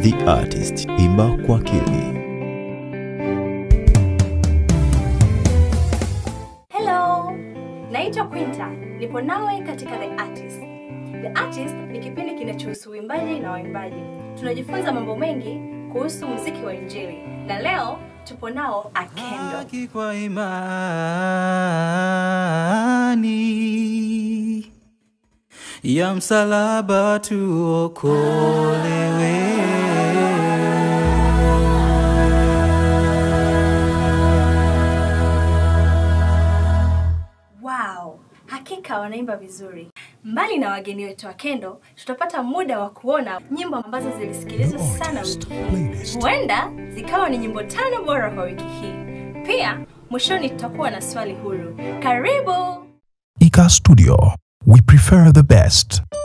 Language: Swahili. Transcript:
The Artist, imba kwa akili. Hello, naitwa Quinta, nipo nawe katika The Artist. The Artist ni kipindi kinachohusu uimbaji na waimbaji. Tunajifunza mambo mengi kuhusu muziki wa Injili, na leo tupo nao Akendo. haki kwa imani ya msalaba tuokolewe. Wow, hakika wanaimba vizuri. Mbali na wageni wetu wa Kendo, tutapata muda wa kuona nyimbo ambazo zilisikilizwa sana wiki hii. Huenda zikawa ni nyimbo tano bora kwa wiki hii. Pia mwishoni tutakuwa na swali huru. Karibu! ICA Studio. We prefer the best.